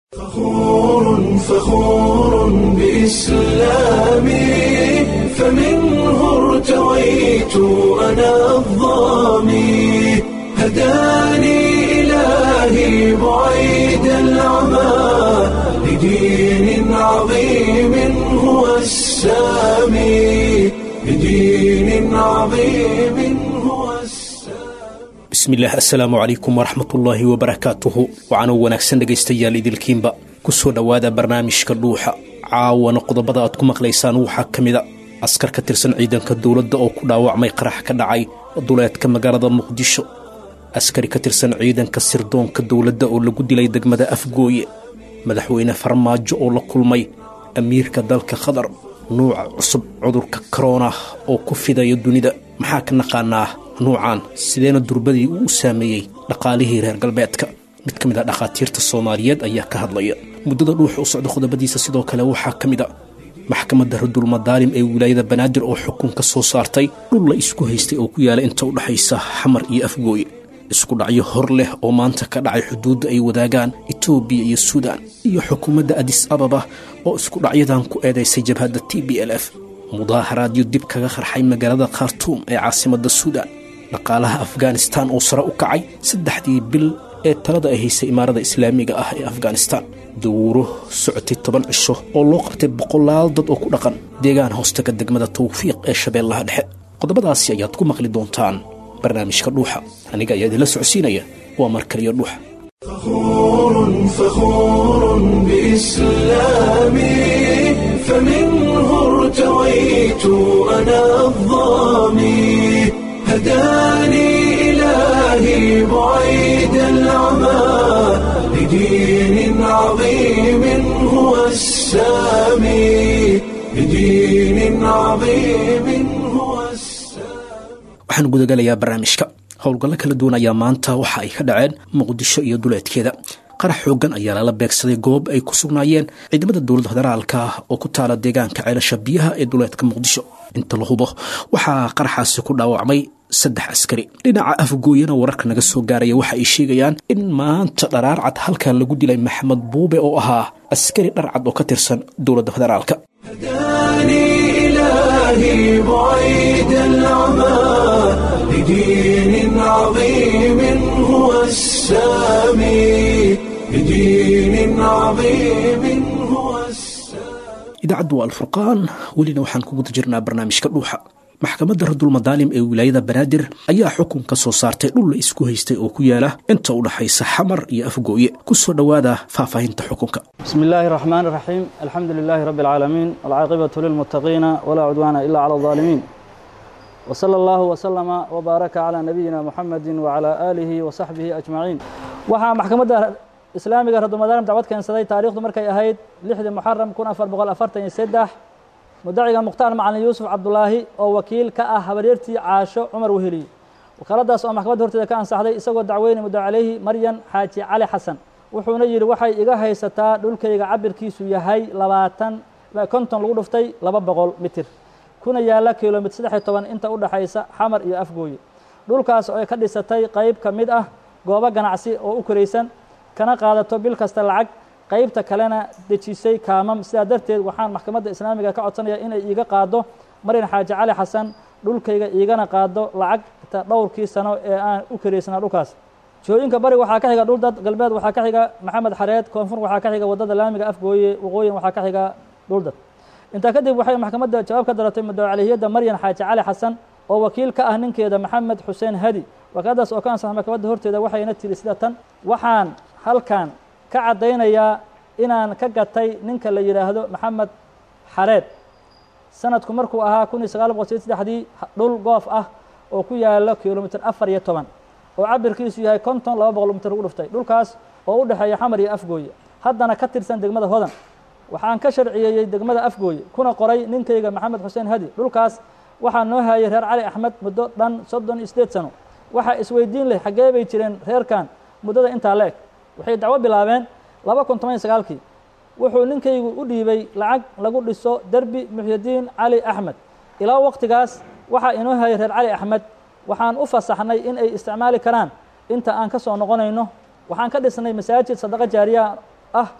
فخور فخور بإسلامي فمنه ارتويت أنا الضامي هداني إلهي بعيد العمى لدين عظيم هو السامي لدين عظيم هو السامي bismillaah assalaamu calaykum waraxmatullaahi wabarakaatuhu waxaanuu wanaagsan dhegaystayaal idilkiinba ku soo dhowaada barnaamijka dhuuxa caawana qodobada aad ku maqlaysaan waxaa ka mida askar ka tirsan ciidanka dowladda oo ku dhaawacmay qarax ka dhacay duleedka magaalada muqdisho askari ka tirsan ciidanka sirdoonka dowladda oo lagu dilay degmada afgooye madaxweyne farmaajo oo la kulmay amiirka dalka qatar nuuca cusub cudurka korona oo ku fidaya dunida maxaa ka naqaanaa nuucan sideena durbadii uu u saameeyey dhaqaalihii reer galbeedka mid ka mid ah dhakhaatiirta soomaaliyeed ayaa ka hadlaya muddada dhuuxa u socda qodobadiisa sidoo kale waxaa ka mid a maxkamadda radulmadaalim ee wilaayada banaadir oo xukun ka soo saartay dhul la isku haystay oo ku yaala inta u dhexaysa xamar iyo afgooye isku dhacyo hor leh oo maanta ka dhacay xuduudda ay wadaagaan etoobiya iyo suudaan iyo xukuumadda adis ababa oo isku dhacyadan ku eedaysay jabhadda t b l f mudaaharaadyo dib kaga qarxay magaalada khartuum ee caasimadda suudaan dhaqaalaha afghanistan oo sare u kacay saddexdii bil ee talada ay haysay imaarada islaamiga ah ee afghanistan dowro socotay toban cisho oo loo qabtay boqolaal dad oo ku dhaqan deegaan hoostaga degmada tawfiiq ee shabeellaha dhexe qodobadaasi ayaad ku maqli doontaan barnaamijka dhuuxa aniga ayaa idinla socodsiinaya waa markaliyo dhuuxa فخور فخور بإسلامي فمنه ارتويت أنا الضامي هداني إلهي بعيد العمى لدين عظيم هو السامي لدين عظيم هو السامي waxaan gudagalayaa barnaamijka howlgallo kala duwan ayaa maanta waxa ay ka dhaceen muqdisho iyo duleedkeeda qarax xooggan ayaa lala beegsaday goob ay ku sugnaayeen ciidamada dowladda federaalka oo ku taala deegaanka ceelasha biyaha ee duleedka muqdisho inta la hubo waxaa qaraxaasi ku dhaawacmay saddex askari dhinaca afgooyana wararka naga soo gaaraya waxa ay sheegayaan in maanta dharaarcad halkaa lagu dilay maxamed buube oo ahaa askari dharcad oo ka tirsan dowladda federaalka هداني إلهي بعيد العمى لدين عظيم هو السامي لدين عظيم هو السامي idaacaddu waa alfurqaan welina waxaan ku guda jirnaa barnaamijka dhuuxa maxkamadda radulmadaalim ee wilaayada banaadir ayaa xukun ka soo saartay dhul la isku haystay oo ku yaala inta u dhaxaysa xamar iyo afgooye ku soo dhowaada faahfaahinta xukunka بسم الله الرحمن الرحيم الحمد لله رب العالمين والعاقبة للمتقين ولا عدوان إلا على الظالمين وصلى الله وسلم وبارك على نبينا محمد وعلى آله وصحبه أجمعين waxaa maxkamadda islaamiga radulmadaalim dacwad keensaday taariikhdu markay ahayd lixdii muxaram kun afar boqol afartan iyo seddex mudaciga mukhtaar macalin yuusuf cabdulaahi oo wakiil ka ah habaryartii caasho cumar weheliy wakaaladaas oo maxkamadda horteeda ka ansaxday isagoo dacweyne muddo caleyhi maryan xaaji cali xasan wuxuuna yidhi waxay iga haysataa dhulkayga cabirkiisu yahay labaatan konton lagu dhuftay laba boqol mitir kuna yaalla kilomitr saddex iyo toban inta u dhexaysa xamar iyo afgooye dhulkaas oo ay ka dhisatay qayb ka mid ah goobo ganacsi oo u koraysan kana qaadato bil kasta lacag qaybta kalena dejisay kaamam sidaa darteed waxaan maxkamadda islaamiga ka codsanaya inay iiga qaado maryan xaaji cali xasan dhulkayga iigana qaado lacagta dhowrkii sano ee aan u karaysnaa dhulkaas jihooyinka bari waxaa ka xiga dhul dad galbeed waxaa ka xiga maxamed xareed koonfur waxaa ka xiga waddada laamiga afgooye waqooyin waxaa ka xiga dhul dad intaa kadib waxay maxkamadda jawaab ka daratay mudawacalihiyadda maryan xaaji cali xasan oo wakiil ka ah ninkeeda maxamed xuseen hadi wakaaladaas oo ka ansaxay maxkamadda horteeda waxayna tiri sida tan waxaan halkan ka caddaynayaa inaan ka gatay ninka la yidhaahdo maxamed xareed sanadku markuu ahaa kun iyo sagaal boqol sideed saddexdii dhul goof ah oo ku yaalo kilomitr afar iyo toban oo cabirkiisu yahay konton laba boqol mitir lagu dhuftay dhulkaas oo u dhexeeya xamar iyo afgooye haddana ka tirsan degmada hodan waxaan ka sharciyeeyey degmada afgooye kuna qoray ninkayga maxamed xuseen hadi dhulkaas waxaa noo hayay reer cali axmed muddo dhan soddon iyo sideed sano waxaa isweydiin leh xaggee bay jireen reerkan muddada intaa la eg waxay dacwo bilaabeen laba kun toban iyo sagaalkii wuxuu ninkaygu u dhiibay lacag lagu dhiso derbi muxyidiin cali axmed ilaa waqtigaas waxaa inoo hayay reer cali axmed waxaan u fasaxnay in ay isticmaali karaan inta aan ka soo noqonayno waxaan ka dhisnay masaajid sadaqo jaariya ah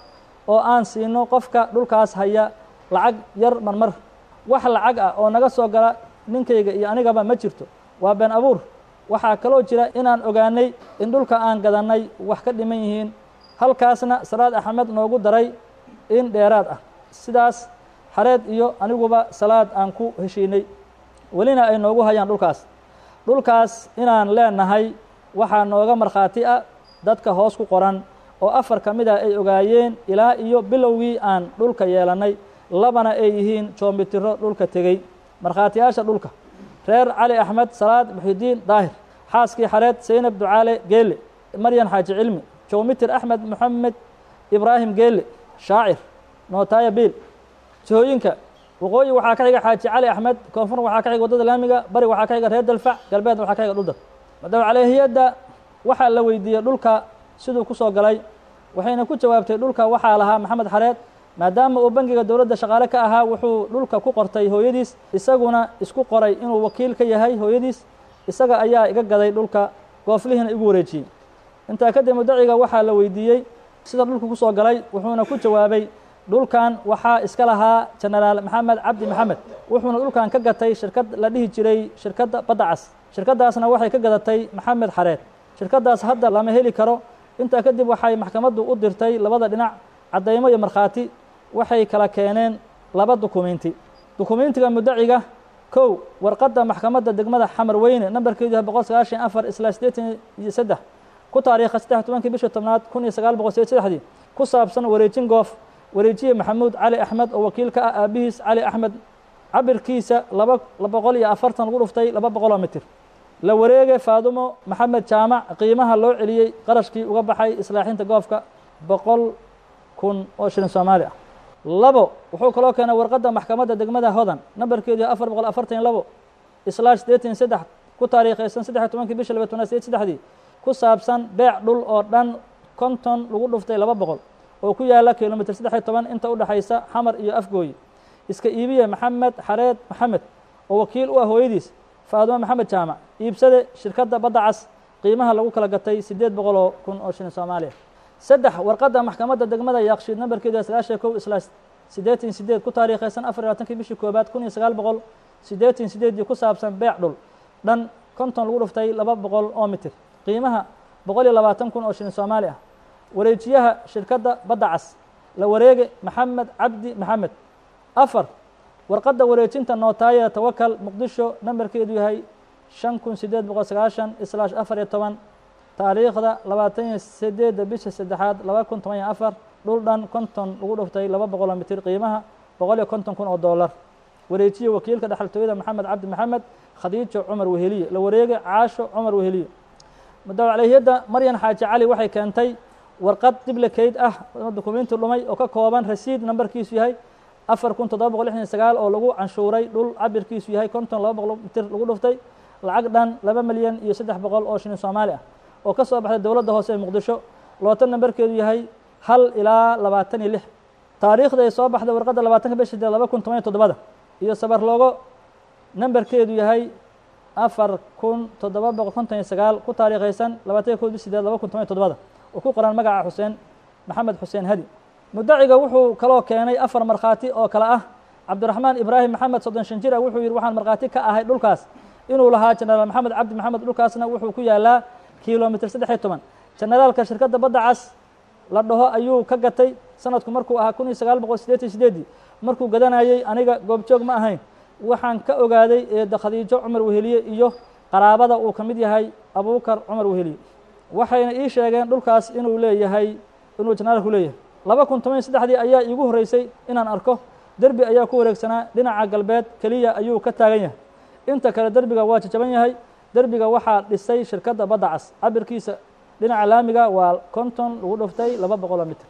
oo aan siino qofka dhulkaas haya lacag yar marmar wax lacag ah oo naga soo gala ninkayga iyo anigaba ma jirto waa been abuur waxaa kaloo jira inaan ogaanay in dhulka aan gadannay wax ka dhiman yihiin halkaasna salaad axmed noogu daray in dheeraad ah sidaas xareed iyo aniguba salaad aan ku heshiinay welina ay noogu hayaan dhulkaas dhulkaas inaan leenahay waxaa nooga markhaati ah dadka hoos ku qoran oo afar ka mid ah ay ogaayeen ilaa iyo bilowgii aan dhulka yeelannay labana ay yihiin joomitiro dhulka tegey markhaatiyaasha dhulka reer cali axmed salaad muxidiin daahir xaaskii xareed saynab ducaale geelle maryan xaaji cilmi joomitir axmed moxamed ibraahim geelle shaacir nootaaya biil jihooyinka waqooyi waxaa ka xiga xaaji cali axmed koonfur waxaa ka xiga waddada laamiga bari waxaa ka xiga reer dalfac galbeedna waxaa ka xiga dhuldad madaw calehiyadda waxaa la weydiiyey dhulka siduu ku soo galay waxayna ku jawaabtay dhulka waxaa lahaa maxamed xareed maadaama uu bangiga dowladda shaqaale ka ahaa wuxuu dhulka ku qortay hooyadiis isaguna isku qoray inuu wakiil ka yahay hooyadiis isaga ayaa iga gaday dhulka gooflihiina igu wareejiyey intaa kadib mudaciga waxaa la weydiiyey sida dhulka ku soo galay wuxuuna ku jawaabay dhulkan waxaa iska lahaa jenaraal maxamed cabdi maxamed wuxuuna dhulkan ka gatay shirkad la dhihi jiray shirkadda badda cas shirkaddaasna waxay ka gadatay maxamed xareed shirkaddaas hadda lama heli karo intaa kadib waxay maxkamaddu u dirtay labada dhinac caddaymo iyo markhaati waxay kala keeneen laba dukumiinti dukumiintiga mudaciga kow warqadda maxkamadda degmada xamar weyne nambarkeedu yahay boqol sagaashan afar isla siddeetan iyo saddex ku taariikha saddex tobankii bishii tobnaad kun iyo sagaal boqol sideed saddexdii ku saabsan wareejin goof wareejiye maxamuud cali axmed oo wakiil ka ah aabihiis cali axmed cabirkiisa laba boqol iyo afartan lagu dhuftay laba boqoloo mitir la wareege faadumo maxamed jaamac qiimaha loo celiyey qarashkii uga baxay islaaxinta goofka boqol kun oo shilin soomaali ah labo wuxuu kaloo keenay warqadda maxkamadda degmada hodan nambarkeedu yahay afar boqol afartan iyo labo islaash siddeetan iyo saddex ku taariikhaysan saddex tobankii bisha laba tobnaad sideed saddexdii ku saabsan beec dhul oo dhan konton lagu dhuftay laba boqol oo ku yaala kilomitr saddex iyo toban inta udhexaysa xamar iyo afgooyi iska iibiye maxamed xareed maxamed oo wakiil u ah hooyadiis faadumo maxamed jaamac iibsade shirkadda badda cas qiimaha lagu kala gatay siddeed boqoloo kun oo shilin soomaaliya saddex warqadda maxkamadda degmada yaaqshiid nambarkeedu sagaashan kow islaa siddeetan sideed ku taariikhaysan afar iyo labaatankii bishii koobaad kun iyo sagaal boqol siddeetan sideedii ku saabsan beec dhul dhan konton lagu dhuftay laba boqol oo mitir qiimaha boqol iyo labaatan kun oo shilin soomaali ah wareejiyaha shirkadda badda cas la wareege maxamed cabdi maxamed afar warqadda wareejinta nootaaya tawakal muqdisho nambarkeedu yahay shan kun siddeed boqol sagaashan islaash afar iyo toban taariikhda labaatan iyo sideedda bisha saddexaad laba kun toban iyo afar dhul dhan konton lagu dhuftay laba boqoloo mitir qiimaha boqol iyo konton kun oo dollar wareejiye wakiilka dhexaltooyada maxamed cabdi maxamed khadiijo cumar weheliye la wareege caasho cumar weheliye mudawacalehiyadda maryan xaaji cali waxay keentay warqad diblekeyd ah dukumiinti dhumay oo ka kooban rasiid nambarkiisu yahay afar kun toddoba boqol lixdan sagaal oo lagu canshuuray dhul cabirkiisu yahay konton laba boqol mitir lagu dhuftay lacag dhan laba milyan iyo saddex boqol oo shilin soomaali ah oo ka soo baxday dowladda hoose ee muqdisho lootan nambarkeedu yahay hal ilaa labaatan iyo lix taariikhda ay soo baxday warqadda labaatanka bishi sideed laba kun toban iyo toddobada iyo sabar loogo nambarkeedu yahay afar kun toddoba boqol konton iyo sagaal ku taariikhaysan labaatan iyo kow bishi sideed laba kun toban iyo toddobada oo ku qoran magaca xuseen maxamed xuseen hadi mudaciga wuxuu kaloo keenay afar markhaati oo kale ah cabdiraxmaan ibraahim maxamed soddon shan jir ah wuxuu yidhi waxaan markhaati ka ahay dhulkaas inuu lahaa jenaraal maxamed cabdi maxamed dhulkaasna wuxuu ku yaalaa kilomitr saddex iyo toban jenaraalka shirkadda badda cas la dhaho ayuu ka gatay sanadku markuu ahaa kun iyo sagaal boqol sideetan sideedii markuu gadanayey aniga goobjoog ma ahayn waxaan ka ogaaday eedda khadiijo cumar weheliye iyo qaraabada uu ka mid yahay abuukar cumar weheliye waxayna ii sheegeen dhulkaas inuu leeyahay inuu jenaraalku leeyahay laba kun toban iyo saddexdii ayaa iigu horreysay inaan arko derbi ayaa ku wareegsanaa dhinaca galbeed keliya ayuu ka taagan yahay inta kale derbiga waa jajaban yahay derbiga waxaa dhisay shirkadda badda cas cabirkiisa dhinaca laamiga waa konton lagu dhuftay laba boqoloo mitir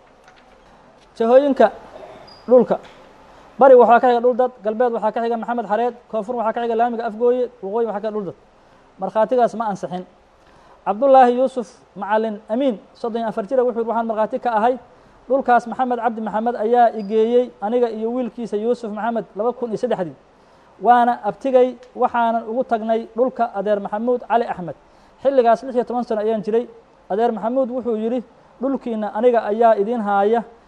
jahooyinka dhulka bari waxaa ka xiga dhul dad galbeed waxaa ka xiga maxamed xareed koonfur waxaa ka xiga laamiga afgooye waqooyi waxaa ka xiga dhul dad markhaatigaas ma ansixin cabdullaahi yuusuf macalin amiin soddon iyo afar jira wuxuu yidhi waxaan markhaati ka ahay dhulkaas maxamed cabdi maxamed ayaa igeeyey aniga iyo wiilkiisa yuusuf maxamed laba kun iyo saddexdii waana abtigay waxaanan ugu tagnay dhulka adeer maxamuud cali axmed xilligaas lix iyo toban sano ayaan jiray adeer maxamuud wuxuu yidhi dhulkiina aniga ayaa idiin haaya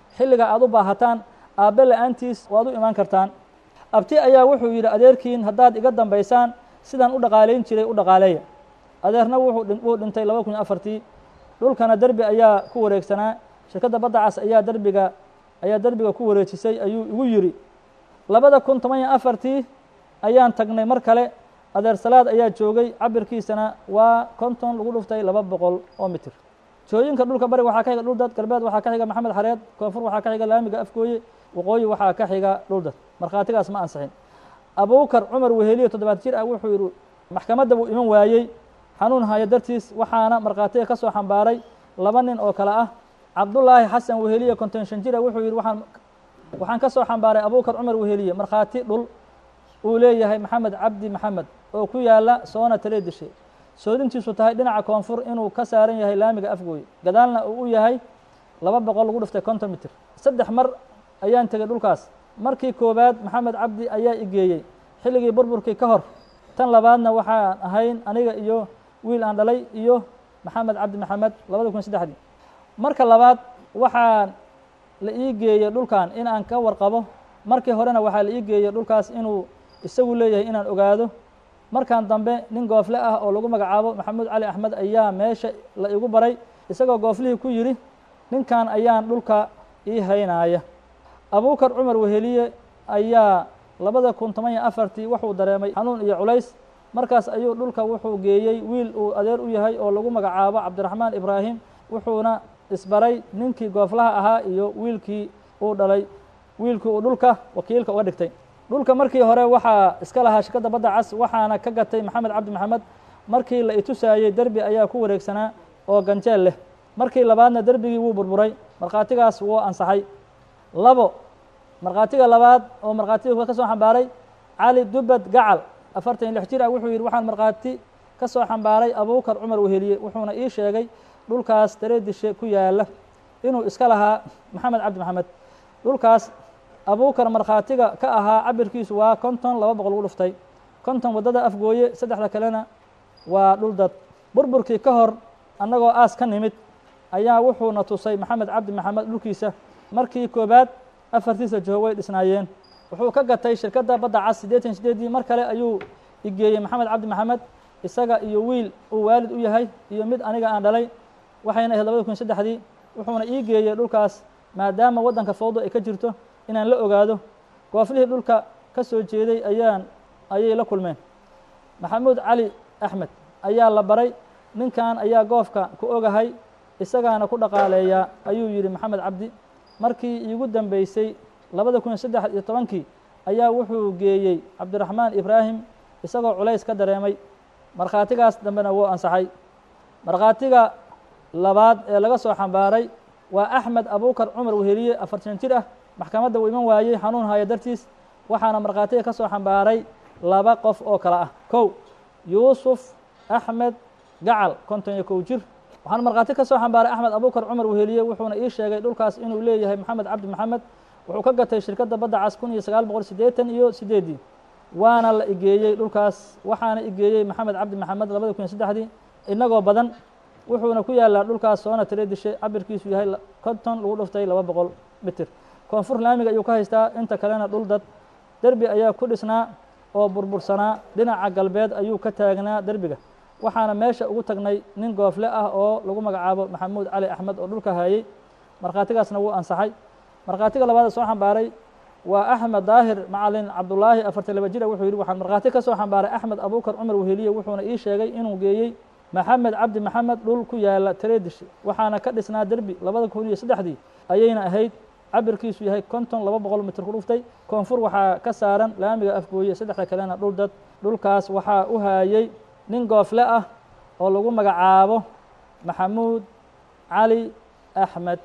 xilliga aad u baahataan aabbe la-aantiis waad u imaan kartaan abti ayaa wuxuu yidhi adeerkiin haddaad iga dambaysaan sidaan u dhaqaalayn jiray u dhaqaaleeya adeerna wuu dhintay laba kun iyo afartii dhulkana derbi ayaa ku wareegsanaa shirkadda badda cas ayaa derbiga ayaa derbiga ku wareejisay ayuu igu yidhi labada kun toban iyo afartii ayaan tagnay mar kale adeer salaad ayaa joogay cabirkiisana waa konton lagu dhuftay laba boqol oo mitir jooyinka dhulka bari waxaa ka xiga dhuldad galbeed waxaa ka xiga maxamed xareed koonfur waxaa ka xiga laamiga afgooye waqooyi waxaa ka xiga dhuldad markhaatigaas ma ansixin abubakar cumar weheliyo toddobaad jir ah wuxuu yidhi maxkamadda buu iman waayey xanuun haya dartiis waxaana markhaatiga ka soo xambaaray laba nin oo kale ah cabdullaahi xasan weheliye konton shan jir ah wuxuu yidhi waxaan waxaan ka soo xambaaray abubakar cumar weheliye markhaati dhul uu leeyahay maxamed cabdi maxamed oo ku yaala soona tale dishe soodintiisu tahay dhinaca koonfur inuu ka saaran yahay laamiga afgooye gadaalna uu u yahay laba boqol lagu dhiftay konton mitir saddex mar ayaan tegey dhulkaas markii koowaad maxamed cabdi ayaa igeeyey xilligii burburkii ka hor tan labaadna waxaan ahayn aniga iyo wiil aan dhalay iyo maxamed cabdi maxamed labada kun saddexdii marka labaad waxaan la ii geeyey dhulkan in aan ka warqabo markii horena waxaa la ii geeyey dhulkaas inuu isagu leeyahay inaan ogaado markan dambe nin goofle ah oo lagu magacaabo maxamuud cali axmed ayaa meesha la igu baray isagoo gooflihii ku yidhi ninkan ayaan dhulka ii haynaaya abubakar cumar weheliye ayaa labada kun toban iyo afartii wuxuu dareemay xanuun iyo culays markaas ayuu dhulka wuxuu geeyey wiil uu adeer u yahay oo lagu magacaabo cabdiraxmaan ibraahim wuxuuna isbaray ninkii gooflaha ahaa iyo wiilkii uu dhalay wiilkii uu dhulka wakiilka uga dhigtay dhulka markii hore waxaa iska lahaa shirkadda badda cas waxaana ka gatay maxamed cabdi maxamed markii la itusaayey derbi ayaa ku wareegsanaa oo ganjeel leh markii labaadna derbigii wuu burburay markhaatigaas wuu ansaxay labo markhaatiga labaad oo markhaatiga ka soo xambaaray cali dubad gacal afartan iyo lix jir ah wuxuu yidhi waxaan markhaati ka soo xambaaray abubakar cumar weheliye wuxuuna ii sheegay dhulkaas dareedishe ku yaala inuu iska lahaa maxamed cabdi maxamed dhulkaas abubakar markhaatiga ka ahaa cabirkiisu waa konton laba boqol lagu dhuftay konton waddada afgooye saddexda kalena waa dhul dad burburkii ka hor annagoo aas ka nimid ayaa wuxuuna tusay maxamed cabdi maxamed dhulkiisa markii koobaad afartiisa joho way dhisnaayeen wuxuu ka gatay shirkadda badda cas siddeetan sideedii mar kale ayuu igeeyey maxamed cabdi maxamed isaga iyo wiil uu waalid u yahay iyo mid aniga aan dhalay waxayna ahayd labada kun saddexdii wuxuuna ii geeyey dhulkaas maadaama waddanka fawdo ay ka jirto inaan la ogaado gooflihii dhulka ka soo jeeday ayaan ayay la kulmeen maxamuud cali axmed ayaa la baray ninkan ayaa goofka ku ogahay isagaana ku dhaqaaleeyaa ayuu yidhi maxamed cabdi markii iigu dambeysay labada kun iyo saddex iyo tobankii ayaa wuxuu geeyey cabdiraxmaan ibraahim isagoo culays ka dareemay markhaatigaas dambena wuu ansaxay markhaatiga labaad ee laga soo xambaaray waa axmed abubakar cumar weheliye afartan jir ah maxkamadda uu iman waayey xanuun haya dartiis waxaana markhaatiga ka soo xambaaray laba qof oo kale ah kow yuusuf axmed gacal konton iyo kow jir waxaana markhaati ka soo xambaaray axmed abubakar cumar weheliye wuxuuna ii sheegay dhulkaas inuu leeyahay maxamed cabdi maxamed wuxuu ka gatay shirkadda badda cas kun iyo sagaal boqol siddeetan iyo sideeddii waana la igeeyey dhulkaas waxaana igeeyey maxamed cabdi maxamed labada kun iyo saddexdii inagoo badan wuxuuna ku yaalaa dhulkaas soona tire dishe cabirkiisu yahay konton lagu dhuftay laba boqol mitir koonfur laamiga ayuu ka haystaa inta kalena dhul dad derbi ayaa ku dhisnaa oo burbursanaa dhinaca galbeed ayuu ka taagnaa derbiga waxaana meesha ugu tagnay nin goofle ah oo lagu magacaabo maxamuud cali axmed oo dhulka hayey markhaatigaasna wuu ansaxay markhaatiga labaada soo xambaaray waa axmed daahir macalin cabdulaahi afartan laba jira wuxuu yidhi waxaan markhaati ka soo xambaaray axmed abubakar cumar weheliye wuxuuna ii sheegay inuu geeyey maxamed cabdi maxamed dhul ku yaala tareedish waxaana ka dhisnaa derbi labada kun iyo saddexdii ayayna ahayd cabirkiisu yahay konton laba boqol mitir ku dhuftay koonfur waxaa ka saaran laamiga afgooye saddexda kalena dhul dad dhulkaas waxaa u haayey nin goofle ah oo lagu magacaabo maxamuud cali axmed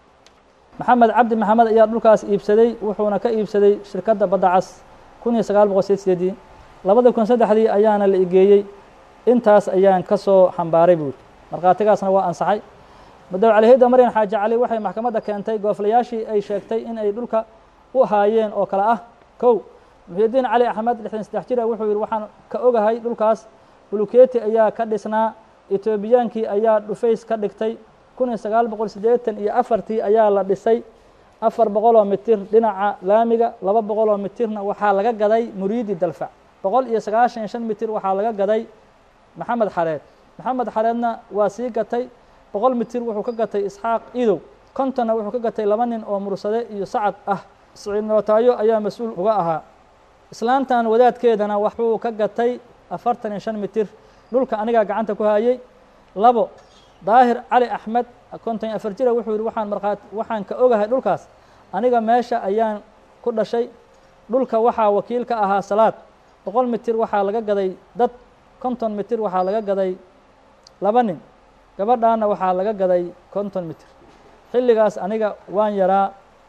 maxamed cabdi maxamed ayaa dhulkaas iibsaday wuxuuna ka iibsaday shirkadda badda cas kun iyo sagaal boqol sideed sideedii labada kun saddexdii ayaana la igeeyey intaas ayaan ka soo xambaaray buuri markhaatigaasna waa ansaxay madaw calihida maryan xaaji cali waxay maxkamadda keentay gooflayaashii ay sheegtay in ay dhulka u haayeen oo kale ah kow muxyidiin cali axmed lixdan saddex jira wuxuu yidhi waxaan ka ogahay dhulkaas bulukeeti ayaa ka dhisnaa etoobiyaankii ayaa dhufays ka dhigtay kun iyo sagaal boqol siddeetan iyo afartii ayaa la dhisay afar boqoloo mitir dhinaca laamiga laba boqoloo mitirna waxaa laga gaday muriidi dalfac boqol iyo sagaashan iyo shan mitir waxaa laga gaday maxamed xareed maxamed xareedna waa sii gatay boqol mitir wuxuu ka gatay isxaaq idow kontonna wuxuu ka gatay laba nin oo mursade iyo sacad ah siciid nootaayo ayaa mas-uul uga ahaa islaantan wadaadkeedana waxuu ka gatay afartan iyo shan mitir dhulka anigaa gacanta ku hayay labo daahir cali axmed konton iyo afar jira wuxuu yihi waxaan markhaati waxaan ka ogahay dhulkaas aniga meesha ayaan ku dhashay dhulka waxaa wakiil ka ahaa salaad boqol mitir waxaa laga gaday dad konton mitir waxaa laga gaday laba nin gabadhaana waxaa laga gaday konton mitir xilligaas aniga waan yaraa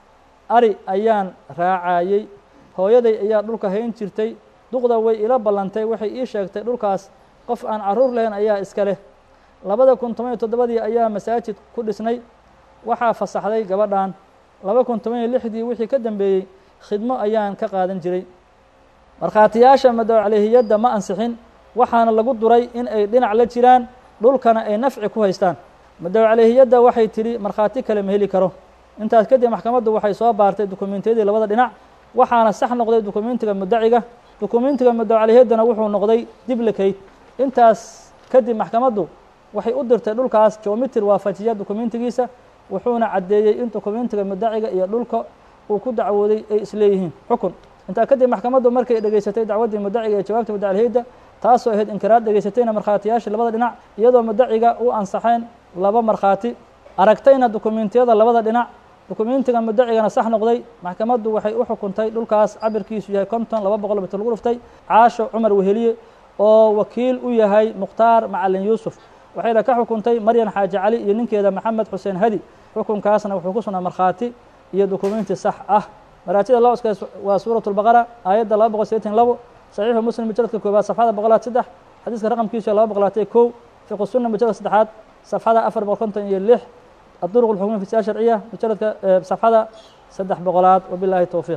ari ayaan raacayey hooyaday ayaa dhulka hayn jirtay duqda way ila ballantay waxay ii sheegtay dhulkaas qof aan carruur lahayn ayaa iska leh labada kun toban iyo toddobadii ayaa masaajid ku dhisnay waxaa fasaxday gabadhan laba kun toban iyo lixdii wixii ka dambeeyey khidmo ayaan ka qaadan jiray markhaatiyaasha madowcalehiyadda ma ansixin waxaana lagu duray in ay dhinac la jiraan dhulkana ay nafci ku haystaan madowcalehiyadda waxay tidhi markhaati kale ma heli karo intaas kadib maxkamaddu waxay soo baartay dukumentiyadii labada dhinac waxaana sax noqday dukumentiga mudaciga dukumentiga madowcalehiyaddana wuxuu noqday diblicate intaas kadib maxkamaddu waxay u dirtay dhulkaas geomitr waafajiya dukumentigiisa wuxuuna caddeeyey in dukumentiga mudaciga iyo dhulka uu ku dacwooday ay isleeyihiin xukun intaa kadib maxkamaddu markay dhegaysatay dacwaddii mudaciga iyo jawaabta mudacalhiyadda taasoo ahayd inkiraad dhegaysatayna markhaatiyaasha labada dhinac iyadoo mudaciga u ansaxeen laba markhaati aragtayna dukumentiyada labada dhinac dukumentiga mudacigana sax noqday maxkamaddu waxay u xukuntay dhulkaas cabirkiisu yahay konton laba boqol mitir lagu dhuftay caasho cumar weheliye oo wakiil u yahay mukhtaar macalin yuusuf waxayna ka xukuntay maryan xaaji cali iyo ninkeeda maxamed xuseen hadi xukunkaasna wuxuu ku sugnaa markhaati iyo dukumenti sax ah maraatida loo iska waa suurat lbaqara aayadda laba boqol sideetan labo saxiixu muslim mujaradka koobaad safxada boqolaad saddex xadiiska raqamkiisu laba boqolaatay kow fiqu sunna mujarad saddexaad safxada afar boqol konton iyo lix الطرق الحكومية في السياسة الشرعية مجلد صفحة سدح بغلات وبالله التوفيق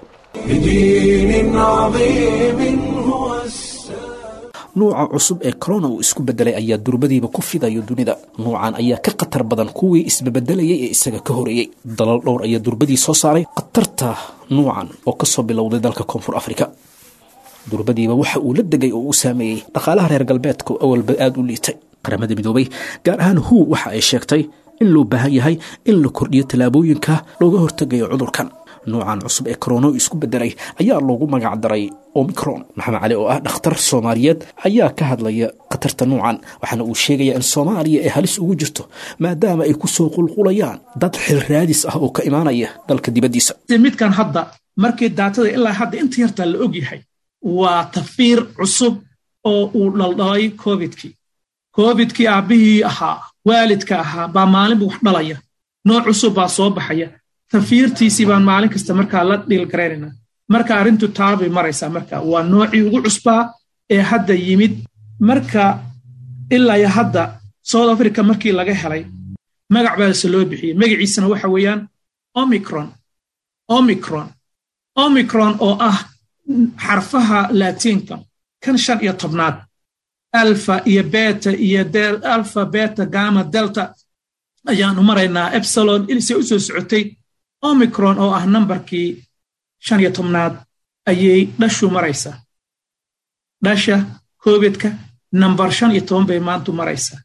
بدين عظيم هو السلام nuuca cusub ee corona uu isku bedelay ayaa durbadiiba ku fidayo dunida nuucan ayaa ka khatar badan kuwii isbebedelayay ee isaga ka horeeyey dalal dhowr ayaa durbadii soo saaray khatarta nuucan oo kasoo bilowday dalka koonfur afrika durbadiiba waxa uu la degay oo uu saameeyey dhaqaalaha reer galbeedka oo awalba aada u liitay qaramada midoobay gaar ahaan hu waxa ay sheegtay in loo baahan yahay in la kordhiyo tallaabooyinka looga hortegayo cudurkan nuucan cusub ee korono isku bedelay ayaa loogu magac daray omicron maxamed cali oo ah dhakhtar soomaaliyeed ayaa ka hadlaya khatarta nuucan waxaana uu sheegayaa in soomaaliya ay halis ugu jirto maadaama ay ku soo qulqulayaan dad xil raadis ah oo ka imaanaya dalka dibaddiisa midkan hadda markii daatada ilaa hadda inta yartaa la og yahay waa tafiir cusub oo uu dhaldhalay covidkii covidkii aabbihii ahaa waalidka ahaa baa maalinba wax dhalaya nooc cusub baa soo baxaya tafiirtiisii baan maalin kasta markaa la dhiilgaraynayna marka arrintu taabay maraysaa marka waa noocii ugu cusbaa ee hadda yimid marka ilaa iyo hadda south africa markii laga helay magac baase loo bixiyey magaciisana waxa weeyaan omicron omicron omicron oo ah xarfaha laatiinka kan shan iyo tobnaad alfa iyo beta iyo alfa beta gama delta ayaanu maraynaa epsilon ilse u soo socotay omicron oo ah nambarkii shan iyo tobnaad ayay dhashu maraysaa dhasha covidka nambar shan iyo toban bay maantu maraysaa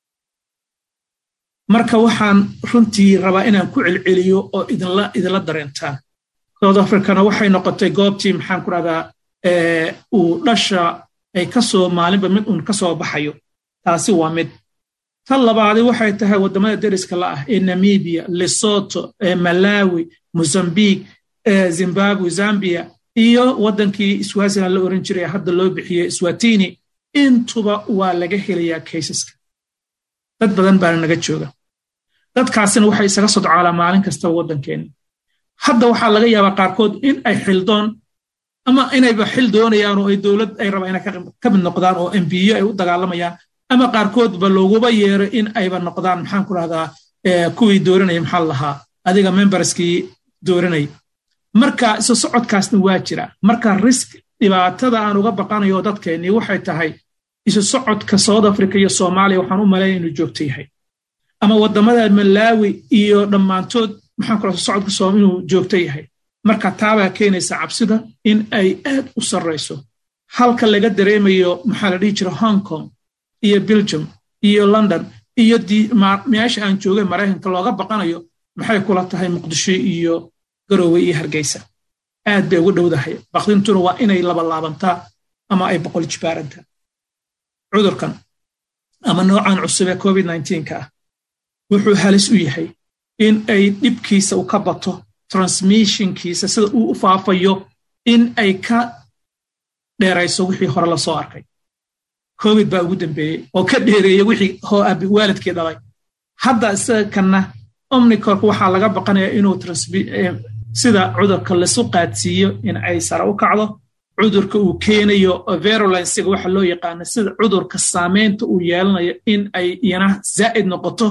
marka waxaan runtii rabaa inaan ku celceliyo oo idinla dareentaan south africana waxay noqotay goobtii maxaan ku rahdaa uu dhasha ay kasoo maalinba mid uun ka soo baxayo taasi waa mid tan labaadi waxay tahay waddamada deriska la ah ee namibia lesoto malawi mozambique zimbabwe zambia iyo waddankii swaziland la oran jiray hadda loo bixiyey swatini intuba waa laga helayaa kaysaska dad badan baana naga jooga dadkaasina waxay isaga sodcaalaa maalin kastaba waddankeenna hadda waxaa laga yaabaa qaarkood in ay xildoon ama inayba xil doonayaan oo ay dowlad ay rabaan inay ka mid noqdaan oo embiyo ay u dagaalamayaan ama qaarkoodba looguba yeero in ayba noqdaan maxaan ku rahdaa kuwii dooranaya maxaa lahaa adiga memberskii dooranaya marka isu socodkaasna waa jira marka risk dhibaatada aan uga baqanayo dadkeennii waxay tahay isu socodka south africa iyo soomaaliya waxaan u malaynaya inuu joogto yahay ama waddamada malawi iyo dhammaantood maxaan kula socodka soom inuu joogto yahay marka taabaa keenaysa cabsida in ay aad u sarrayso halka laga dareemayo maxaa la dhihi jira hong kong iyo belgium iyo london iyo meesha aan joogay maraykanka looga baqanayo maxay kula tahay muqdisho iyo garowe iyo hargeysa aad bay ugu dhowdahay bakdintuna waa inay labalaabantaa ama ay boqol jibaarantaa cudurkan ama noocan cusub ee covid ka ah wuxuu halis u yahay in ay dhibkiisa u ka bato transmissionkiisa sida uu u faafayo in ay ka dheerayso wixii hore la soo arkay covid baa ugu dambeeyey oo ka dheereeya wixii waalidkii dhalay hadda isaga kanna omnicork waxaa laga baqanaya inuu sida cudurka lasu qaadsiiyo in ay sare u kacdo cudurka uu keenayo verulensiga waxa loo yaqaana sida cudurka saamaynta uu yeelanayo in ay iyana zaa'id noqoto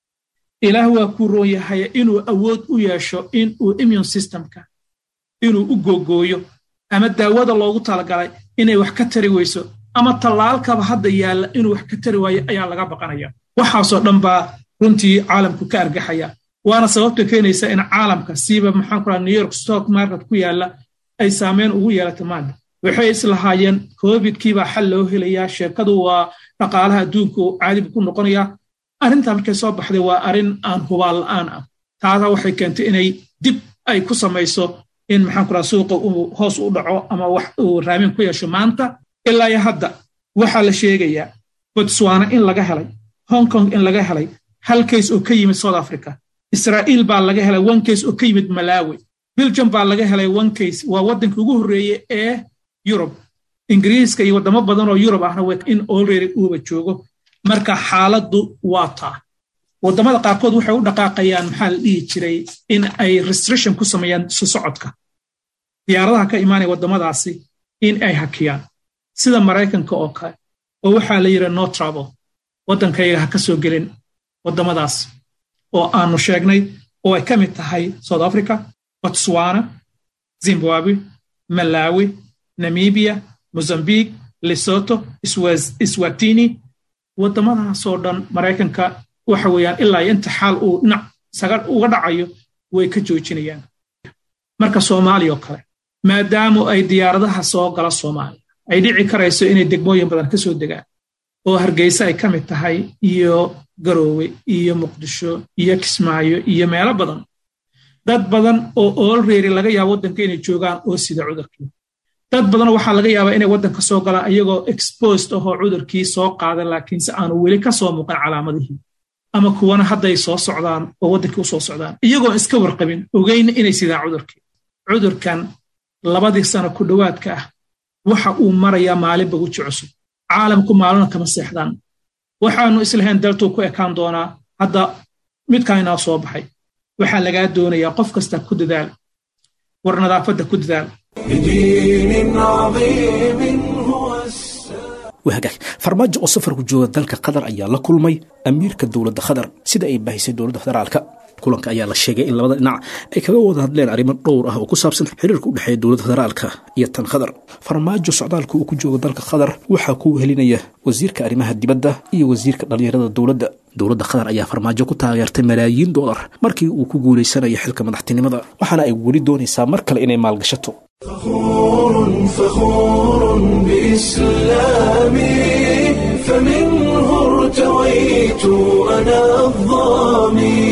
ilaah waa kuu roon yahay inuu awood u yeesho in uu immune systemka inuu u googooyo ama daawada loogu talagalay inay wax ka tari weyso ama tallaalkaba hadda yaalla inuu wax ka tari waayo ayaa laga baqanaya waxaasoo dhan baa runtii caalamku ka argaxaya waana sababta keenaysa in caalamka siiba maxaan ku new york stock market ku yaalla ay saameyn ugu yeelato maanta waxay islahaayeen covidkiibaa xal loo helayaa sheekadu waa dhaqaalaha adduunka oo caadibu ku noqonayaa arrintaa markay soo baxday waa arrin aan hubaal la'aan ah taasa waxay keentay inay dib ay ku samayso in maxaan ku raha suuqa uu hoos u dhaco ama wax uu raamin ku yeesho maanta ilaa iyo hadda waxaa la sheegayaa botswana in laga helay hong kong in laga helay hal kays oo ka yimid south africa israa'iil baa laga helay one kays oo ka yimid malawi belgium baa laga helay one kays waa waddanka ugu horreeye ee yurub ingiriiska iyo waddamo badan oo yurub ahna in olready uuba joogo marka xaaladdu waa taa waddamada qaarkood waxay u dhaqaaqayaan maxaa la dhihi jiray in ay restriction ku sameeyaan su socodka diyaaradaha ka imaanaya waddamadaasi in ay hakiyaan sida maraykanka oo kale oo waxaa la yidhi no travel waddankayga ha ka soo gelin waddamadaas oo aanu sheegnay oo ay ka mid tahay south africa botswana zimbabwe malawi namibia mozambique lesoto swatini waddamadaasoo dhan maraykanka waxa weeyaan ilaa iyo inta xaal uu dhinac saga uga dhacayo way ka joojinayaan marka soomaaliya oo kale maadaamu ay diyaaradaha soo gala soomaaliya ay dhici karayso inay degmooyin badan ka soo degaan oo hargeysa ay ka mid tahay iyo garoowe iyo muqdisho iyo kismaayo iyo meelo badan dad badan oo olready laga yaabo waddanka inay joogaan oo sida cudurkii dad badan waxaa laga yaabaa inay waddanka soo galaan iyagoo exposed ahoo cudurkii soo qaada laakiinse aanu weli ka soo muuqan calaamadihii ama kuwana hadday soo socdaan oo waddankii u soo socdaan iyagoon iska warqabin ogeyna inay sidaan cudurkii cudurkan labadii sano ku dhowaadka ah waxa uu marayaa maalinba weji cusub caalamku maalina kama seexdaan waxaanu islahayn daltuu ku ekaan doonaa hadda midkaan inaa soo baxay waxaa lagaa doonayaa qof kasta ku dadaal war nadaafadda ku dadaal بدين عظيم هو السلام wahagaag farmaajo oo safarku jooga dalka qatar ayaa la kulmay amiirka dowladda qatar sida ay baahisay dowladda federaalka kulanka ayaa la sheegay in labada dhinac ay kaga wada hadleen arrimo dhowr ah oo ku saabsan xiriirka u dhexeeya dowladda federaalka iyo tan qatar farmaajo socdaalka uu ku joogo dalka qatar waxaa ku helinaya wasiirka arrimaha dibadda iyo wasiirka dhallinyarada dowladda dowladda qatar ayaa farmaajo ku taageertay malaayiin doolar markii uu ku guulaysanayo xilka madaxtinimada waxaana ay weli doonaysaa mar kale inay maalgashato فخور فخور بإسلامي فمنه ارتويت أنا الظامي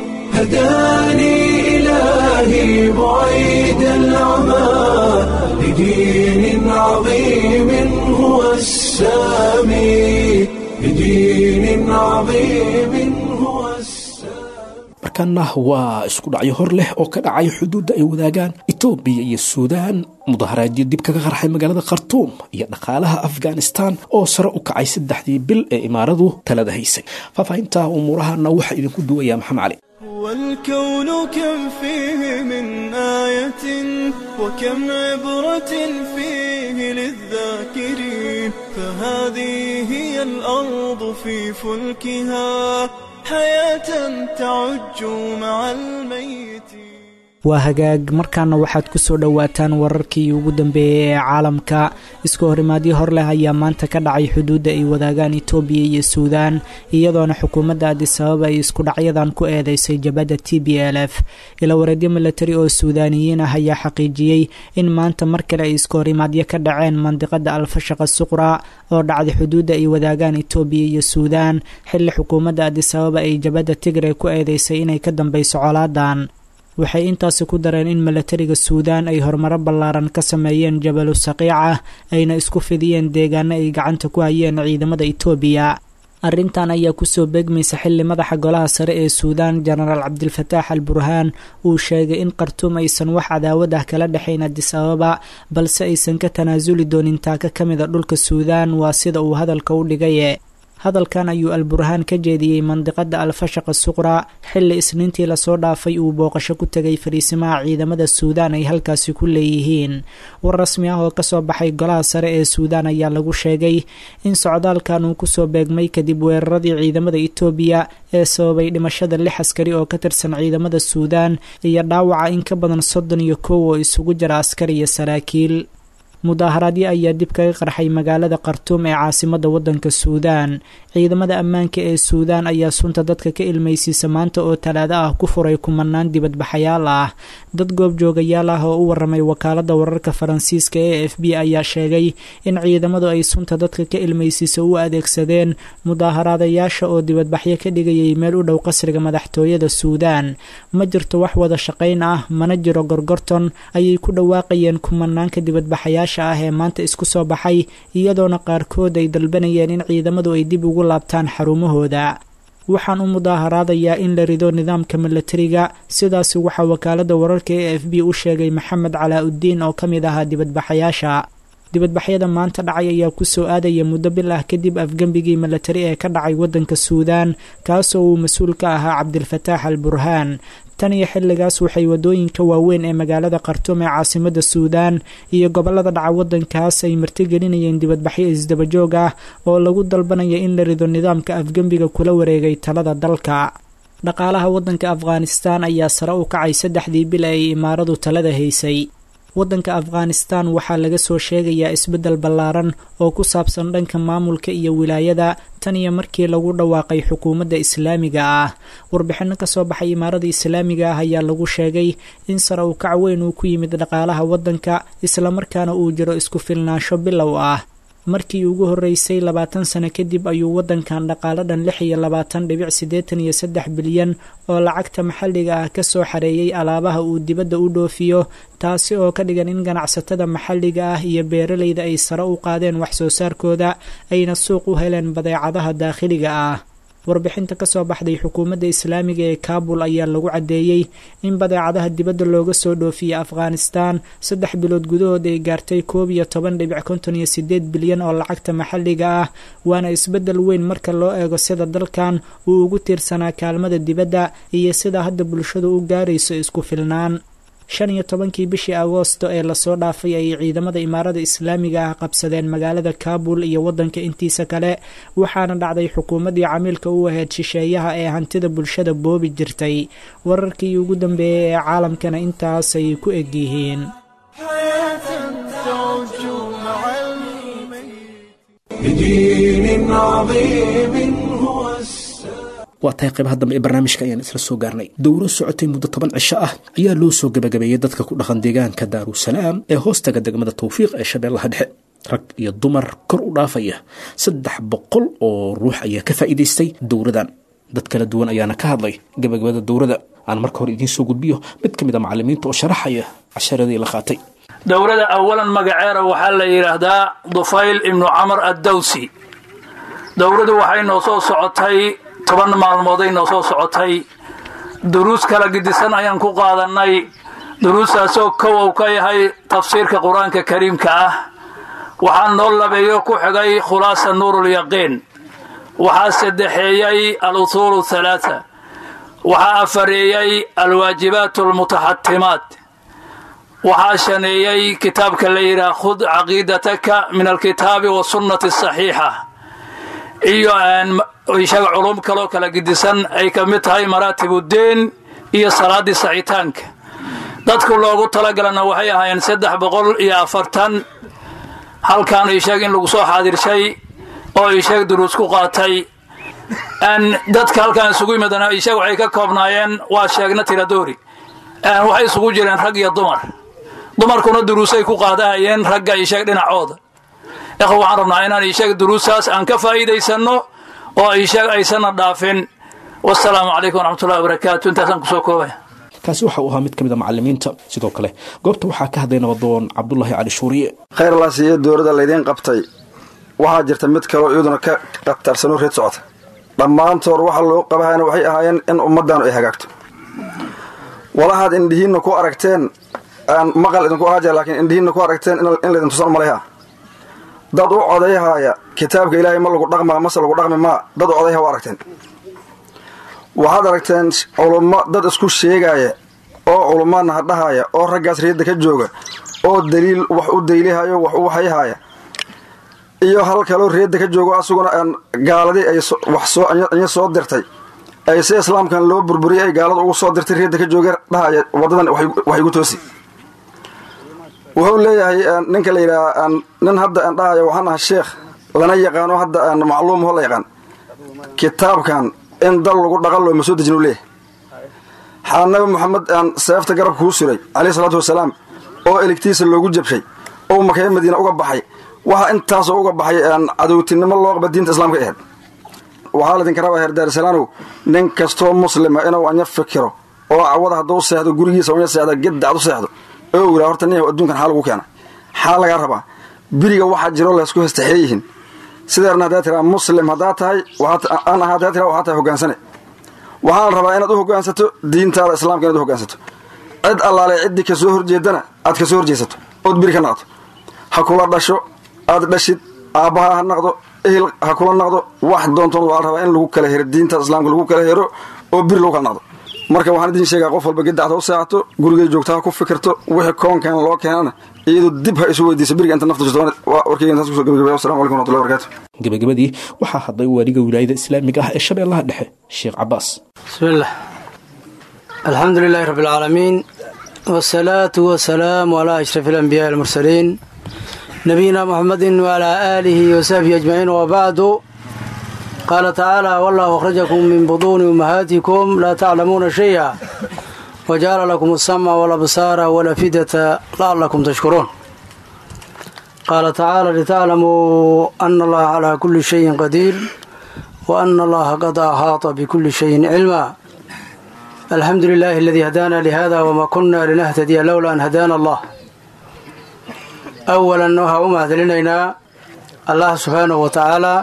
هداني إلهي بعيد العمى لدين عظيم هو السامي لدين عظيم هو السامي markaana waa isku dhacyo hor leh oo ka dhacay xuduudda ay wadaagaan etoobiya iyo suudaan mudaharaadyo dib kaga qarxay magaalada khartuum iyo dhaqaalaha afghanistan oo sare u kacay saddexdii bil ee imaaradu talada haysay faahfaahinta umuurahana waxaa idinku duwaya maxamed cali والكون كم فيه من آية وكم عبرة فيه للذاكرين فهذه هي الأرض في فلكها حياة تعج مع الميت waa hagaag markaana waxaad ku soo dhowaataan wararkii ugu dambeeyey ee caalamka isku horimaadyo hor leh ayaa maanta ka dhacay xuduudda ay wadaagaan itoobiya iyo suudaan iyadoona xukuumadda adisababa ay isku dhacyadan ku eedeysay jabadda t b l f ilawareedyo milatari oo suudaaniyiin ah ayaa xaqiijiyey in maanta mar kale ay isku horimaadyo ka dhaceen mandiqada alfashaqa suqra oo dhacday xuduudda ay wadaagaan itoobiya iyo suudaan xilli xukuumadda adisababa ay jabadda tigre ku eedeysay inay ka dambeyso colaadan waxay intaasi ku dareen in milatariga suudaan ay horumaro ballaaran ka sameeyeen jabalu saqiica ayna isku fidiyeen deegaano ay gacanta ku hayeen ciidamada itoobiya arrintan ayaa kusoo beegmaysa xilli madaxa golaha sare ee suudaan jenaraal cabdilfataax al burhaan uu sheegay in khartuum aysan wax cadaawad ah kala dhexayn adis ababa balse aysan ka tanaasuli doonin taaka ka mida dhulka suudaan waa sida uu hadalka u dhigaye hadalkan ayuu alburhaan ka jeediyey mandiqada alfashaqa suqra xilli isniintii lasoo dhaafay uu booqasho ku tegay fariisimaha ciidamada suudaan ay halkaasi ku leeyihiin war rasmi ah oo kasoo baxay golaha sare ee suudaan ayaa lagu sheegay in socdaalkan uu kusoo beegmay kadib weeraradii ciidamada itoobiya ee sababay dhimashada lix askari oo ka tirsan ciidamada suudaan iyo dhaawaca in ka badan soddon iyo kow oo isugu jira askar iyo saraakiil mudaaharaadyo ayaa dib kaga qarxay magaalada khartuum ee caasimada wadanka suudaan ciidamada ammaanka ee suudaan ayaa sunta dadka ka ilmaysiisa maanta oo talaado ah ku furay kumanaan dibadbaxayaal ah dad goobjoogayaal ah oo u waramay wakaalada wararka faransiiska ee f b ayaa sheegay in ciidamadu ay sunta dadka ka ilmaysiisa u adeegsadeen mudaaharaadayaasha oo dibadbaxyo ka dhigayay meel u dhow qasriga madaxtooyada suudaan ma jirto wax wada shaqayn ah mana jiro gorgorton ayay ku dhawaaqayeen kumanaanka dibadbaxayaasha ah ee maanta isku soo baxay iyadoona qaarkood ay dalbanayeen in ciidamadu ay dib ugu laabtaan xarumahooda waxaan u mudaaharaadayaa in la rido nidaamka milatariga sidaasi waxaa wakaalada wararka ee f b u sheegay maxamed calaa-uddiin oo ka mid ahaa dibadbaxayaasha dibadbaxyada maanta dhacay ayaa kusoo aadaya muddo bil ah kadib afgembigii milatari ee ka dhacay wadanka suudaan kaasoo uu mas-uul ka ahaa cabdilfataax al burhaan tan iyo xilligaas waxay wadooyinka waaweyn ee magaalada khartuum ee caasimada suudaan iyo gobolada dhaca wadankaas ay martigelinayeen dibadbaxyo isdabajoog ah oo lagu dalbanaya in la rido nidaamka afgembiga kula wareegay talada dalka dhaqaalaha wadanka afghanistan ayaa sare u kacay saddexdii bil ay imaaradu talada haysay wadanka afghanistan waxaa laga soo sheegayaa isbeddel ballaaran oo ku saabsan dhanka maamulka iyo wilaayada tan iyo markii lagu dhawaaqay xukuumadda islaamiga ah warbixinno kasoo baxay imaarada islaamiga ah ayaa lagu sheegay in sare u kac weyn uu ku yimid dhaqaalaha waddanka islamarkaana uu jiro isku filnaansho bilow ah markii ugu horreysay labaatan sano kadib ayuu waddankan dhaqaalo dhan lix iyo labaatan dhibic siddeetan iyo saddex bilyan oo lacagta maxalliga ah ka soo xareeyey alaabaha uu dibadda u dhoofiyo taasi oo ka dhigan in ganacsatada maxalliga ah iyo beeralayda ay sare u qaadeen wax soo saarkooda ayna suuq u heleen badeecadaha daakhiliga ah warbixinta kasoo baxday xukuumadda islaamiga ee kaabul ayaa lagu caddeeyey in badeecadaha dibadda looga soo dhoofiyey afghanistan saddex bilood gudahood ay gaartay koob iyo toban dhibic konton iyo sideed bilyan oo lacagta maxalliga ah waana isbeddel weyn marka loo eego sida dalkan uu ugu tiirsanaa kaalmada dibadda iyo sida hadda bulshadu u gaarayso isku filnaan shan iyo tobankii bishii agoosto ee lasoo dhaafay ayay ciidamada imaarada islaamiga ah qabsadeen magaalada kaabul iyo waddanka intiisa kale waxaana dhacday xukuumaddii camiilka u ahayd shisheeyaha ee hantida bulshada boobi jirtay wararkii ugu dambeeyey ee caalamkana intaasay ku egyihiin waa tahay qaybaha dambe ee barnaamijka ayaan isla soo gaarnay dowro socotay muddo toban cisho ah ayaa loo soo gebagabeeyey dadka ku dhaqan deegaanka daarusalaam ee hoostaga degmada tawfiiq ee shabeellaha dhexe rag iyo dumar kor u dhaafaya saddex boqol oo ruux ayaa ka faa'iidaystay dowradan dad kala duwan ayaana ka hadlay gebagabada dowrada aan marka hore idiin soo gudbiyo mid ka mid a macallimiinta oo sharaxaya casharadii la qaatay dowrada awalan magaceeda waxaa la yidhaahdaa dufayl ibnu camar addawsi dowradu waxay noo soo socotay toban maalmooday noo soo socotay duruus kala gidisan ayaan ku qaadannay duruustaasoo kowow ka yahay tafsiirka qur-aanka kariimka ah waxaa noo labeeyo ku xigay khulaasa nuurulyaqiin waxaa saddexeeyey al usuulu halaata waxaa afareeyey alwaajibaat almutaxatimaat waxaa shaneeyey kitaabka la yidhaha khud caqiidataka min alkitaabi wasunnati asaxiixa iyo ishaga culum kaloo kala gidisan ay ka mid tahay maraatibuddiin iyo salaaddii sacitaanka dadku loogu talagalana waxay ahaayeen saddex boqol iyo afartan halkan ii sheeg in lagu soo xaadirshay oo ii sheeg duruus ku qaatay dadka halkan isugu yimaadana ii sheeg waxay ka koobnaayeen waa sheegna tiradoori waxay isugu jireen rag iyo dumar dumarkuna duruusay ku qaadahayeen ragga ii sheeg dhinacooda ikhwa waxaan rabnaa inaan ii sheeg duruustaas aan ka faa'iidaysanno oo ii sheeg aysanna dhaafin wasalaamu calaykum waraxmatullahi wabarakaatu intaasaan kusoo koobaya kaasi waxa uu ahaa mid ka mid a macalimiinta sidoo kale goobta waxaa ka hadlay nabadoon cabdulaahi cali shuuriye khayr la siiye dowladda laydiin qabtay waxaa jirta mid kaloo iyaduna ka qatarsanoo reed socota dhammaantood waxa loo qabahayna waxay ahaayeen in ummaddaanu ay hagaagto walahaad indhihiinna ku aragteen aan maqal idinku ahaaja laakiin indhihiinna ku aragteen in laydin tusan malayha dad u codayhaaya kitaabka ilaahay ma lagu dhaqmaa mase lagu dhaqmi maa dad u codayha u aragteen waxaad aragteen culummo dad isku sheegaaya oo culummaadna hadhahaaya oo raggaas reedda ka jooga oo daliil wax u daylihayo wax u waxayhaaya iyo hal kaloo reedda ka joogo asuguna aan gaaladii ay wax soo inya soo dirtay ay si islaamkan loo burburiyay ay gaalada ugu soo dirtay reedda ka jooga dhahaya waddadan wax igu toosi wuxuu leeyahay ninka la yidhaha nin hadda aan dhahaya waxaan aha sheekh lana yaqaano hadda aan macluumho la yaqaan kitaabkan in dal lagu dhaqan loo ma soo dejin u leeyahay xaa nabi moxamed aan seefta garabka kuu suray caleyhi salaatu wasalaam oo eligtiisa loogu jabshay oo makaya madiina uga baxay waxa intaasoo uga baxay cadowtinimo loo qaba diinta islaamka aheyd waxaa laydinka rabaa heer daarisalaanow nin kastoo muslima inuu anya fikiro oo cawada hadduu seexdo gurigiisa unya seexda geddacad u seexdo oo yidhaa horta nin adduunkan xaa lagu keena xaa lagaa rabaa biriga waxaa jiro laysku hestaxee yihiin sideerna haddaa tiraa muslim haddaa tahay aan ahaa haddaa tiraa waxaa tahay hoggaansane waxaa la rabaa inaad u hoggaansato diintaada islaamka inaad u hoggaansato cid allaale ciddii ka soo horjeedana aad ka soo horjeesato ood biri ka naqdo ha kula dhasho aad dhashid aabbaha ha naqdo ehel ha kula naqdo wax doontoon waa la rabaa in lagu kala hero diintaada islaamka lagu kala hero oo biri lagu kala naqdo marka waxaan idin sheegaa qof walba gedacda u seexato gurigay joogta ha ku fikirto wixii koonkan loo keenana iyadoo dib ha isu weydiisa biriga inta nafta jirto warkayga intaas kusoo gabagabaya wassalamu calaykum warahmatullahi wabarakatu gebagabadii waxaa hadlay waaliga wilaayada islaamiga ah ee shabeellaha dhexe sheekh cabaas bismillaah alxamdu lilaahi rabbi alcaalamiin wasalaatu wasalaamu calaa ashrafi alambiyaai almursaliin nabiyina muxamedin wacalaa aalihi wasaxbihi ajmaciin wabacdu qaala tacaala wallahu akhrajakum min buduuni ummahaatikum laa taclamuuna shaya wajacala lakum alsamca walabsaara walafidata la'allakum tashkuruun qaala tacaala litaclamuu ana allaha calaa kulli shayin qadiir wa ana allaha qad axaata bikulli shayin cilma alxamdu lilaahi aladii hadaana lihada wma kuna linahtadiya lowla an hadaana allah awalan waxaa u mahadcelinaynaa allah subxaanahu wa tacaalaa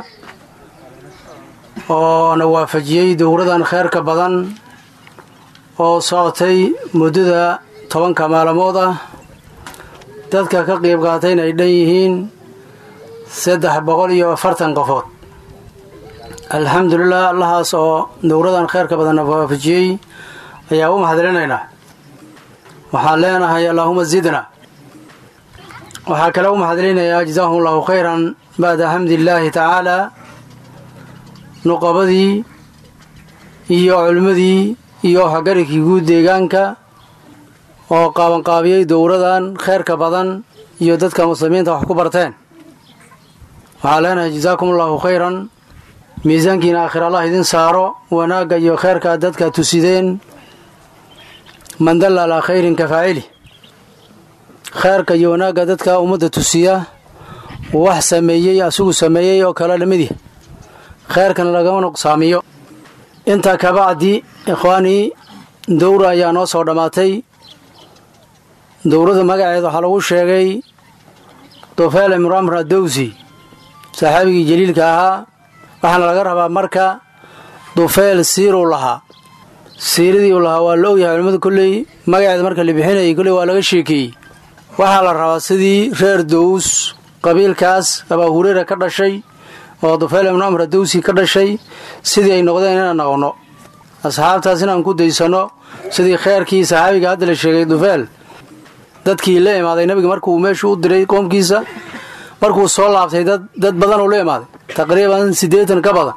oo na waafajiyey dowradan kheyrka badan oo socotay muddada tobanka maalmood ah dadka ka qiib qaatayna ay dhan yihiin saddex boqol iyo afartan qofood alxamdulilah allahaas oo dowradan kheyrka badan na waafajiyey ayaa u mahadcelinaynaa waxaan leenahay allaahuma zidna waxaa kale u mahadcelinayaa jazaahum allahu khayran bacda xamdillaahi tacaalaa nuqabadii iyo culimmadii iyo waxgarikii guud deegaanka oo qaabanqaabiyey dowradan kheyrka badan iyo dadka muslimiinta wax ku barteen waxaa leenahay jazaakum allahu khayran miisaankiina aakhir allah idin saaro wanaagga iyo kheyrka dadka tusideen man dalla alaa khayrin ka faacili kheyrka iyo wanaagga dadka ummadda tusiya wax sameeyey asigu sameeyey oo kale lamidih kheyrkana lagama nuqsaamiyo intaa kabacdi ikhwaanii dowra ayaa noo soo dhammaatay dowrada magaceed waxaa lagu sheegay dufeel imramr adowsi saxaabigii jaliilka ahaa waxaana laga rabaa marka dufeel siiruu lahaa siiradii uu lahaa waa la ogyahay culimmadu kolley magaceeda marka la bixinayay kolley waa laga sheekeeyey waxaa la rabaa sidii reer dows qabiilkaas abaa hureyra ka dhashay oo dufeel ibnu amr adowsi ka dhashay sidii ay noqdeen inaan noqonno asxaabtaas inaan ku daysanno sidii kheyrkii saxaabiga hadda la sheegay dufeel dadkii la imaaday nabiga markuu meeshuu u diray qoomkiisa markuu soo laabtay dad dad badan uu la imaaday taqriiban siddeetan ka badan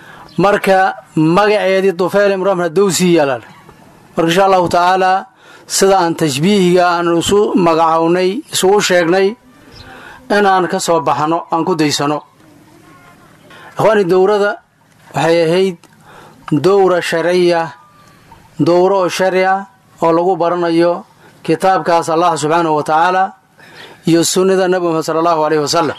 marka magaceedii dufeel imru amr adowsi yaalaan marka insha allahu tacaalaa sida aan tashbiihiga aan isu magacownay isugu sheegnay inaan ka soo baxno aan ku daysano ikhwaani dowrada waxay ahayd dowra sharciya dowro oo sharci ah oo lagu baranayo kitaabkaas allah subxaanahu wa tacaala iyo sunnada nebi muxamed sala allahu aleyhi wasalam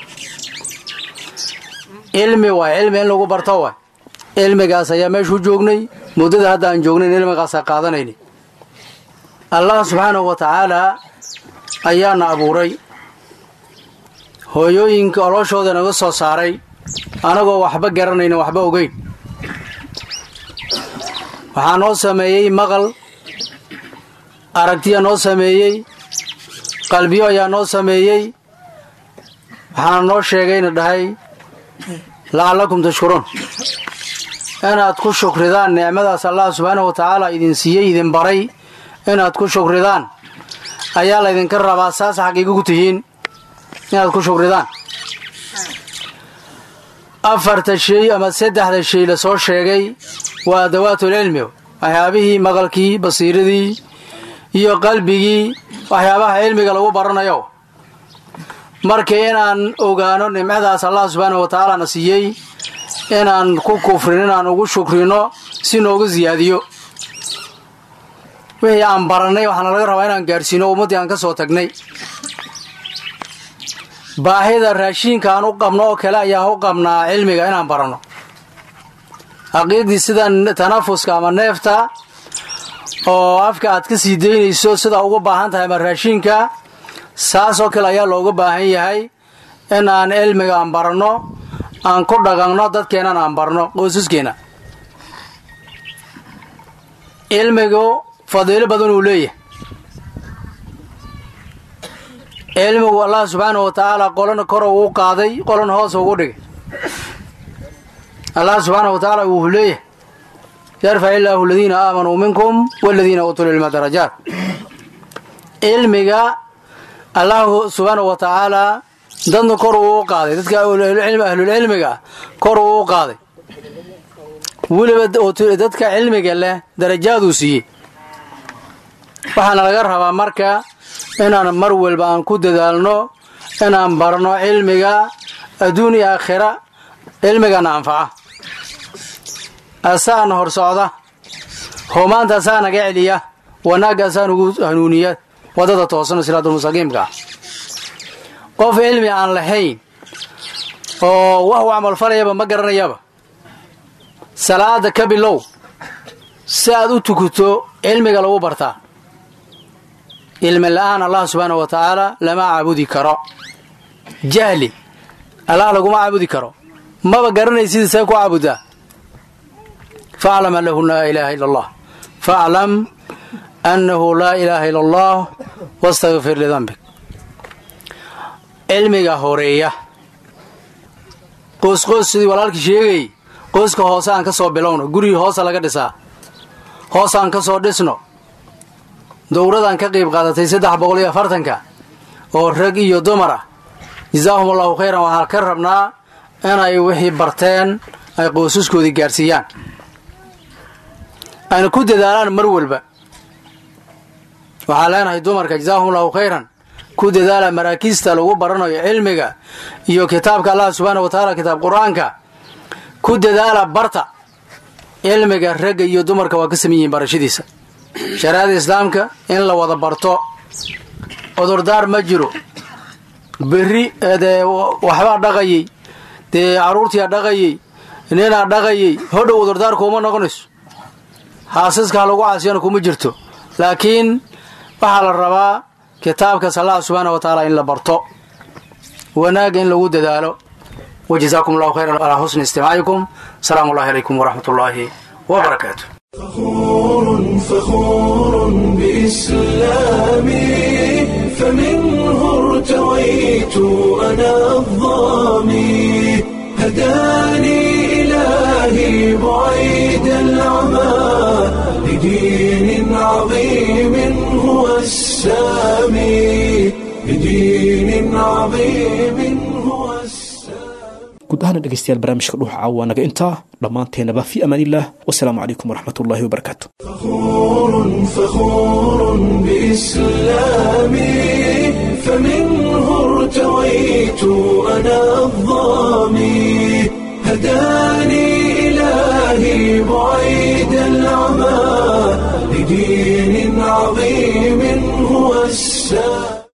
cilmi waay cilmi in lagu barto waay cilmigaas ayaa meeshuu joognay muddada hadda aan joognayn cilmigaasaa qaadanayni allah subxaanahu wa tacaalaa ayaana abuuray hooyooyinka olooshooda naga soo saaray anagoo waxba garanayna waxba ogeyn waxaa noo sameeyey maqal aragtiya noo sameeyey qalbiyo ayaa noo sameeyey waxaana noo sheegayna dhahay lacallakum tashkuruun inaad ku shukridaan nicmadaas allah subxaanahu wa tacaala idin siiyey idin baray inaad ku shukridaan ayaa laydinka rabaa saas xaqiiga ku tihiin inaad ku shukridaan afarta shay ama saddexda shay la soo sheegay waa adawaatul cilmi waxyaabihii maqalkii basiiradii iyo qalbigii waxyaabaha cilmiga lagu baranayo marka inaan ogaano nimcadaas allah subxaanahu wa tacaala na siiyey inaan ku kufrin inaan ugu shukrino si noogu siyaadiyo wixii aan barannay waxaana laga rabaa inaan gaadhsiino ummaddii aan ka soo tagnay baahida raashiinka aan u qabno oo kale ayaan u qabnaa cilmiga inaan baranno xaqiiqdii sida tanafuska ama neefta oo afka aad ka sii daynayso sida ugu baahan tahay ama raashiinka saasoo kale ayaa looga baahan yahay in aan cilmiga aan baranno aan ku dhaqanno dadkeennan aan barno qoysaskeena cilmigu fadiilo badan uu leeyahay cilmigu allah subxaanahu wa tacaala qolana kor uu qaaday qolana hoos ugu dhigay allah subxaanahu wa tacaala wuxuu leeyahay yarfac illaahu aladiina aamanuu minkum waladiina uutuu lcilma darajaat cilmiga allahu subxaanahu wa tacaalaa dadna kor uu u qaaday dadka ahlulcilmiga kor uu u qaaday weliba dadka cilmiga leh darajaaduu siiyey waxaana laga rabaa marka inaan mar walba aan ku dadaalno inaan barno cilmiga adduun iyo aakhira cilmigana anfaca asaana hor socda humaanta asaa naga celiya wanaagga asaa nugu hanuuniya waddada toosano siraadulmustaqiimka ah qof cilmi aan lahayn oo wax u camalfalayaba ma garanayaba salaada ka bilow si aad u tukuto cilmiga lagu bartaa cilmi la-aan allah subxaanahu wa tacaala lama caabudi karo jahli allah laguma caabudi karo maba garanaysid see ku caabudaa faclam anahu laa ilaaha ila allah faclam annahu laa ilaaha ila allah wastakfir lidanbik cilmiga horeeya qoysqoys sidii walaalkii sheegayay qoyska hoose aan ka soo bilowno gurigii hoosa laga dhisaa hoos aan ka soo dhisno dowradaan ka qayb qaadatay saddex boqol iyo afartanka oo rag iyo dumar ah jasaahum allahu khayran waxaan ka rabnaa inay wixii barteen ay qoysaskoodii gaadhsiiyaan ayna ku dadaalaan mar walba waxaan leenahay dumarka jasaahum allahu khayran ku dadaala maraakiista lagu baranayo cilmiga iyo kitaabka allah subxaana wa tacaala kitaab qur-aanka ku dadaala barta cilmiga ragga iyo dumarka waa ka saman yihiin barashadiisa shariicada islaamka in la wada barto cudurdaar ma jiro berri dee waxbaa dhaqayay dee carruurtiia dhaqayay ninaa dhaqayay hodhow cudurdaar kuuma noqonayso haasaska ha lagu caasiyana kuma jirto laakiin waxaa la rabaa kitaabkaas allah subxaana wa tacaala in la barto wanaagga in lagu dadaalo wajazaakum allahu khayran calaa xusni istimaacikum asalaamu allahi calaykum waraxmat ullaahi wabarakaatu فخور فخور بإسلامي فمنه ارتويت أنا الظامي هداني إلهي بعيد العمى لدين عظيم هو السامي لدين عظيم هو السامي guud ahaana dhegeystayaal barnaamijka dhuuxa caawa naga intaa dhammaanteenaba fi amaan illah wasalaamu calaykum waraxmat ullahi wabarakaatu فخور فخور بإسلامي فمنه ارتويت أنا الظامي هداني إلهي بعيد العمى لدين عظيم